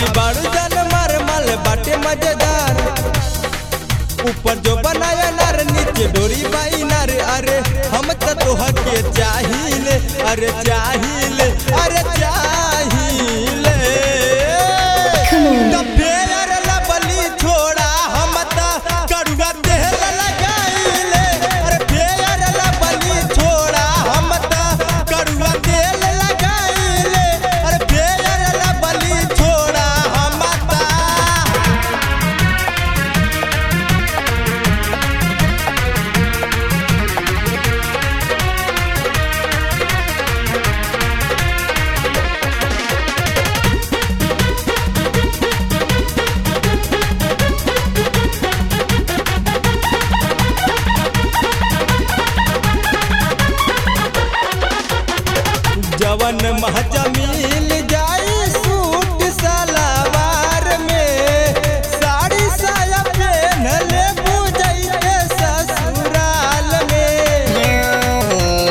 अभी बारू जान मार माल बाटे मजेदार ऊपर जो बनाया नार नीचे डोरी बाई नार अरे हम त तोह के चाहिए अरे चाहिए अरे चाहिए तब फेर लबली छोड़ा हम त करुआ तेल लगाइले अरे फेर लबली छोड़ा हम त करुआ तेल लगाइले अरे फेर लबली छोड़ा हम त जवन महजा मिल जाई सूट सलवार में साड़ी साया पहन ले बुझैते ससुराल में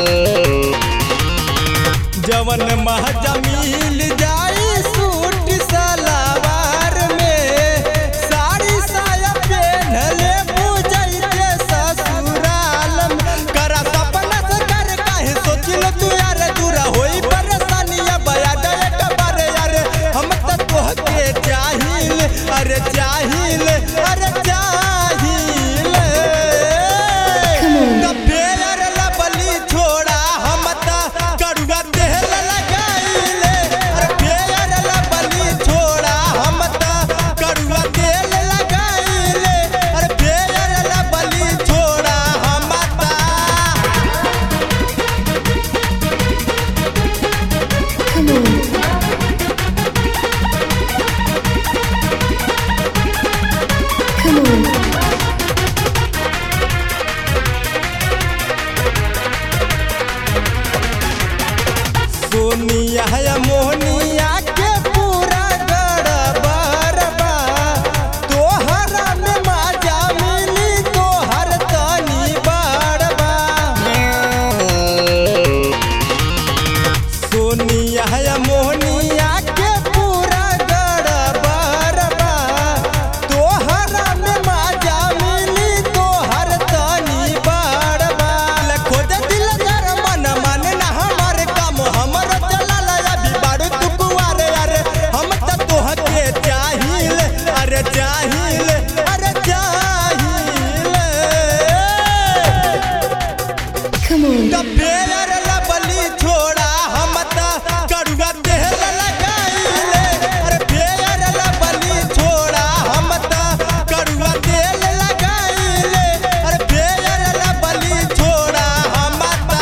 जवन महजा मिल जाई सूट सलवार में साड़ी साया पहन ले बुझैते ससुराल में करा सपना से कर काहे सोचिल तू यार दूरा होई परेशानिया बया दे एक बार यार हम त तोह के चाहिल अरे चाहिल अरे चाहिल तब फेर लबली छोड़ा हम त करुआ तेल लगाइले अरे फेर लबली छोड़ा हम त करुआ तेल लगाइले अरे फेर लबली छोड़ा हम त सोनिया या मोहनिया के पूरा गड़बड़ बा तोहरा में माजा मिली तोहर तनी बड़बा सोनिया या मोहनिया के पूरा गड़बड़ बा तोहरा में माजा मिली तोहर तनी बड़बा खोज दिल जर मन मन ना हमर काम हमर चलल अभी बारू तू कुआरे अरे हम त तोह के चाहिल अरे चाहिल अरे चाहिल तब फेर लबली छोड़ा हम त करुआ तेल लगाइले अरे फेर लबली छोड़ा हम त करुआ तेल लगाइले अरे फेर लबली छोड़ा हम त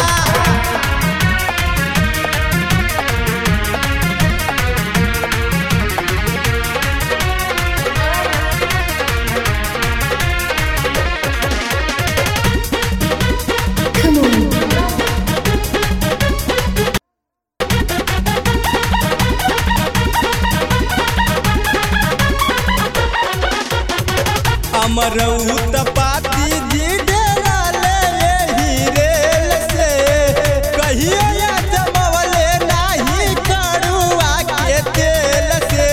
अमरऊत पाती जी डेरा ले यही रेल से कहियो या जमवले नाही कड़ुआ के तेल से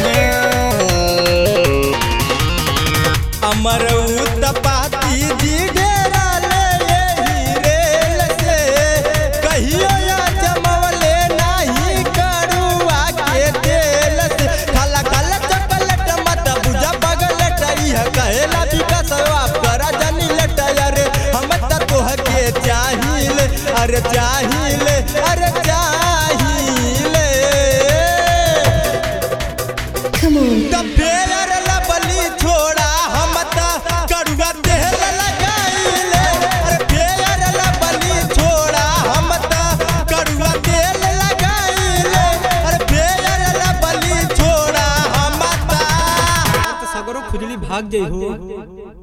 अमरऊत पाती जी डेरा ले यही रेल से कहियो या जमवले नाही कड़ुआ के तेल से खाला खाला चॉकलेट मत बुझा बगलेट इह कहेला विकास आप करा जानी लेट अरे हम त तोह के चाहिल अरे चाहिल अरे चाहिल तब फेर लबली छोड़ा हम त करुआ तेल लगाइले अरे फेर लबली छोड़ा हम त करुआ तेल लगाइले अरे फेर लबली छोड़ा हम त सगरो खुजली भाग जाइ हो